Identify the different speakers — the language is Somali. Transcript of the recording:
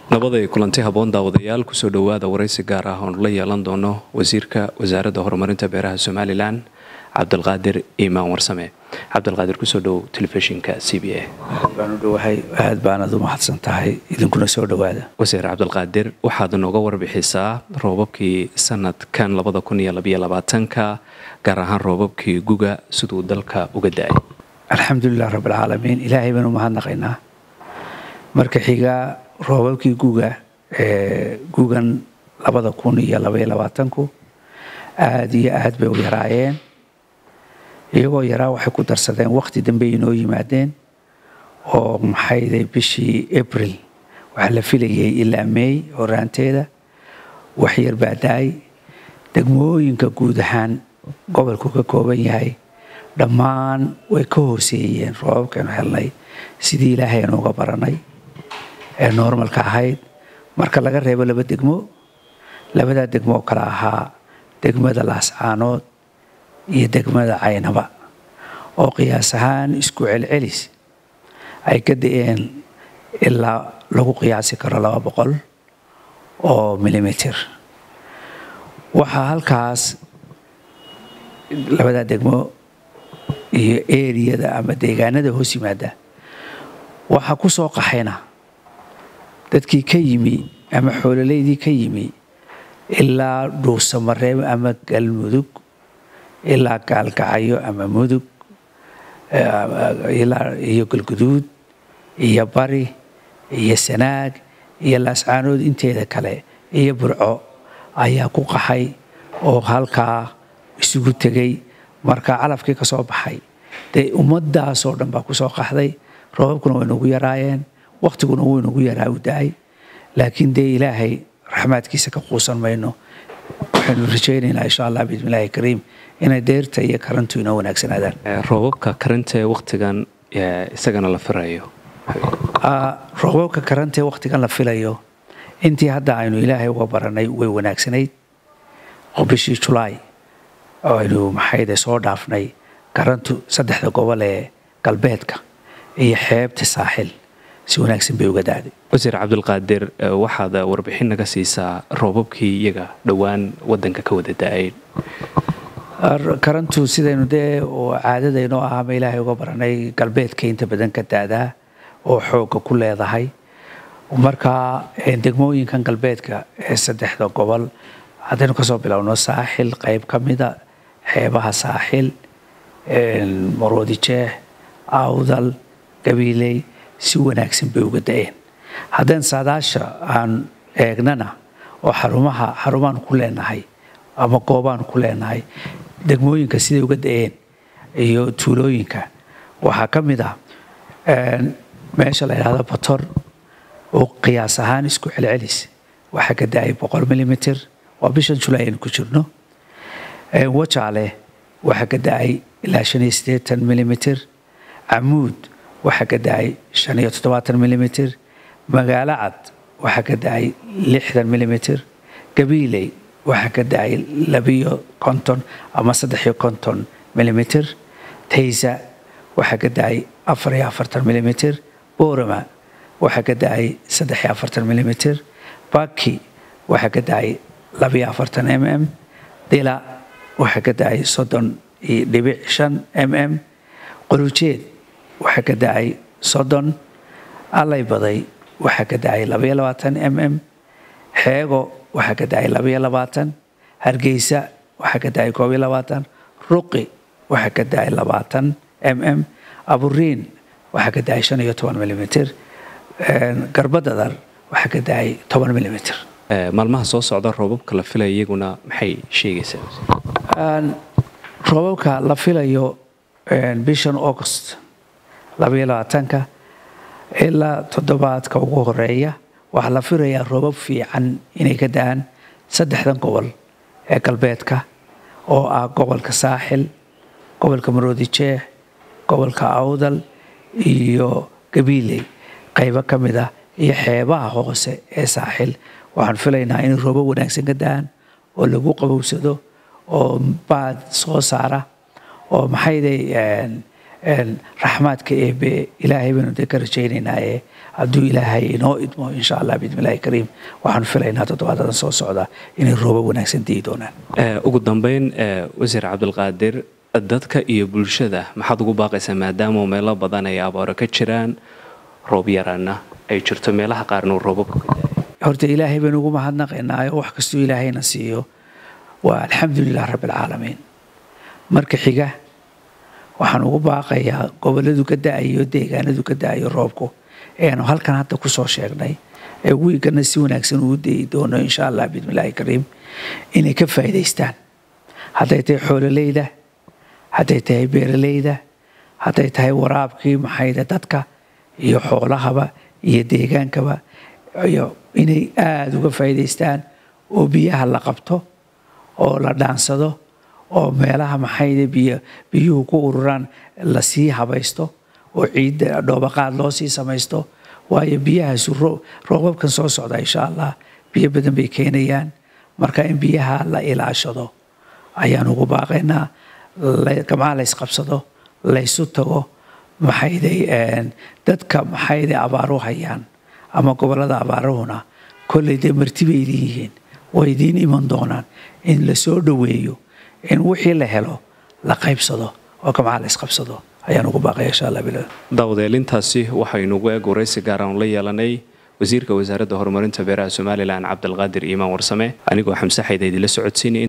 Speaker 1: nabaday kulanti haboon daawadayaal kusoo dhowaada waraysi gaar ah oonu la yeelan doono wasiirka wasaaradda horumarinta beeraha somalilan cabdilqaadir iimaan warsame cabdilqaadir kusoo dhow telefishinka c b a
Speaker 2: baanu dhowahay aad baanad u mahadsan tahay idinkuna soo dhowaada
Speaker 1: wasiir cabdilqaadir waxaad nooga warbixisaa roobabkii sanadkan labada kun iyo labaiyo labaatanka gaar ahaan roobabkii guga siduu dalka uga da-ay
Speaker 2: alxamdulilah rabbilcaalamiin ilaahay baanu mahadnaqaynaa marka xiga roobabkii guga ee gugan labada kun iyo labaiyo labaatanku aad iyo aad bay u yaraayeen iyagoo yaraa waxay ku darsadeen wakhti dambe inoo yimaadeen oo maxayday bishii abril waxaa la filayay ilaa meey horaanteeda waxyar baa da-ay degmooyinka guud ahaan gobolku ka kooban yahay dhammaan way ka hooseeyeen roobabkaynu helnay sidii ilaahay aynu uga baranay ee normalka ahayd marka laga reebo laba degmo labadaa degmo oo kale ahaa degmada laascaanood iyo degmada caynaba oo qiyaas ahaan isku celcelis ay ka da-een ilaa lagu qiyaasi karo laba boqol oo milimitir waxaa halkaas labadaa degmo iyo eriyada ama deegaanada hoos yimaada waxaa ku soo qaxayna dadkii ka yimi ama xoololeydii ka yimi ilaa dhuusamareeb ama galmudug ilaa gaalgacyo ama mudug iyo galguduud iyo bari iyo sanaag iyo laascaanood inteeda kale iyo burco ayaa ku qaxay oo halkaa isugu tegay marka calafkii ka soo baxay dee ummadaasoo dhan baa kusoo qaxday roobabkuna way nagu yaraayeen wakhtiguna wuu nagu yaraa u da-ay laakiin dee ilaahay raxmaadkiisa ka quusan mayno waxaynu rajaynaynaa insha allah bismillahi kariim inay deerta iyo karantu inoo wanaagsanaadaan
Speaker 1: roobabka karanta ee wakhtigan isagana la firayo
Speaker 2: roobabka karanta ee wakhtigan la filayo intii hadda aynu ilaahay uga baranay way wanaagsanayd oo bishii julaay oo aynu maxayde soo dhaafnay karantu saddexda gobol ee galbeedka iyo xeebta saaxil si wanaagsan bay uga daaday
Speaker 1: wasiir cabdilqaadir waxaad warbixin naga siisaa roobabkii iyaga dhowaan wadanka ka wada da-ay
Speaker 2: karantu sidaynu dee caadadaynoo ah ama ilaahay uga baranay galbeedka inta badan ka daadaa oo xoogga ku leedahay marka degmooyinkan galbeedka ee saddexda gobol haddaynu kasoo bilowno saaxil qayb ka mida xeebaha saaxil maroodijeex awdal gabiiley si wanaagsan bay uga da-een haddaan saadaasha aan eegnana oo xarumaha xarumaan ku leenahay ama goobaan ku leenahay degmooyinka siday uga da-een iyo tuulooyinka waxaa ka mid ah meesha la yidhahdo bator oo qiyaas ahaan isku celcelis waxaa ka da-ay boqol milimitir waa bishan julay aynu ku jirno wajaale waxaa ka da-ay ilaa shan iyo siddeetan milimitir camuud waxaa ka da-ay shan iyo toddobaatan milimitir magaalo cad waxaa ka da-ay lixdan milimitir gabiiley waxaa ka da-ay labiyo konton ama saddex iyo konton milimitir taysa waxaa ka da-ay afar iyo afartan milimitir boorama waxaa ka da-ay saddex iyo afartan milimitir baki waxaa ka da-ay labiyo afartan m m dila waxaa ka da-ay soddon iyo dhibic shan m m qorujeed waxaa ka da-ay soddon allay baday waxaa ka da-ay labaiyo labaatan m m xeego waxaa ka da-ay labaiyo labaatan hargeysa waxaa ka da-ay koob iyo labaatan ruqi waxaa ka da-ay labaatan m m aburiin waxaa ka da-ay shan iyo toban milimitir garbadadar waxaa ka da-ay toban milimitir
Speaker 1: maalmaha soo socda roobabka la filaya iyaguna maxay sheegaysaa
Speaker 2: roobabka la filayo bishan august labaiyo labaatanka ilaa toddobaadka ugu horeeya waxaa la filayaa roobab fiican inay ka da-aan saddexdan gobol ee galbeedka oo ah gobolka saaxil gobolka maroodijeex gobolka awdal iyo gabiiley qaybo ka mid ah iyo xeebaha hoose ee saaxil waxaan filaynaa in roobab wanaagsan ka da-aan oo lagu qabowsado oo baad soo saara oo maxayday raxmaadka eebe ilaahay baynu dee ka rajaynaynaaye hadduu ilaahay inoo idmo insha allah bismillahi kariim waxaanu filaynaa toddobaadadan soo socda inay roobo wanaagsan diyi doonaan
Speaker 1: ugu dambeyn wasiir cabdulqaadir dadka iyo bulshada maxaad ugu baaqaysaa maadaama meelo badan ay abaaro ka jiraan roob yaraana ay jirto meelaha qaarna uu roobabku ka daaya
Speaker 2: horta ilaahay baynu ugu mahadnaqaynaayo wax kastuu ilaahayna siiyo waa alxamdulilah rabbialcaalamiin marka xiga waxaan ugu baaqayaa goboladu ka da-ayo deegaanadu ka da-ayo roobku eanu halkan hadda kusoo sheegnay ee wiigana si wanaagsan uu dayi doono insha allah bismillahi kariim inay ka faa'iidaystaan hadday tahay xoololeyda hadday tahay beeraleyda hadday tahay waraabkii maxayda dadka iyo xoolahaba iyo deegaankaba iyo inay aada uga faa'iidaystaan oo biyaha la qabto oo la dhaansado oo meelaha maxayda biyo biyuhu ku ururaan lasii habaysto oo ciidda dhoobaqaad loo sii samaysto waayo biyahaasu roobabkan soo socda insha allah biyo badan bay keenayaan marka in biyaha la ilaashado ayaan ugu baaqaynaa gamcaha laysqabsado laysu tago maxayday dadka maxayday abaaru hayaan ama gobollada abaaruhuna kolley dee marti bay leeyihiin way idiin iman doonaan in la soo dhoweeyo in wixii la helo la qaybsado oo gamcaha laysqabsado ayaan ugu baaqaya insha allah bilaa
Speaker 1: daawadeelintaasi waxaynugu eeg waraysi gaar aan la yeelanay wasiirka wasaaradda horumarinta beeraha somalilan cabdilqaadir iimaan warsame anigoo xamse xayda idinla socodsiinay